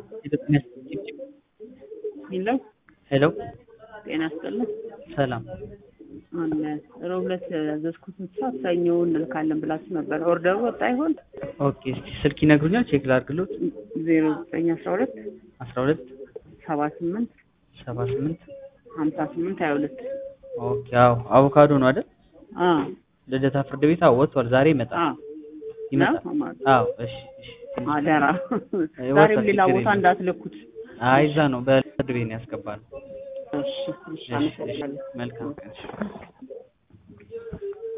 ሄሎ ሄሎ ጤና ይስጥልን። ሰላም አለ ሮብ ዕለት ያዘዝኩት ሰዓት ሰኞ እንልካለን ብላችሁ ነበር። ኦርደሩ ወጣ ይሆን? ኦኬ እስኪ ስልክ ይነግሩኛል ቼክ ላድርግሎት ዜሮ ዘጠኝ አስራ ሁለት አስራ ሁለት ሰባ ስምንት ሰባ ስምንት ሀምሳ ስምንት ሀያ ሁለት ኦኬ አዎ አቮካዶ ነው አይደል አ ልደታ ፍርድ ቤት አዎ ወጥቷል ዛሬ ይመጣል አ ይመጣል ነው ማለት አዎ እሺ እሺ አደራ ወጣ ዛሬም ሌላ ችግር ቦታ የለም። እንዳትልኩት። አይ እዛ ነው በፍርድ ቤት ነው ያስገባል እሺ እሺ እሺ እሺ አመሰግናለሁ። መልካም ቀን እሺ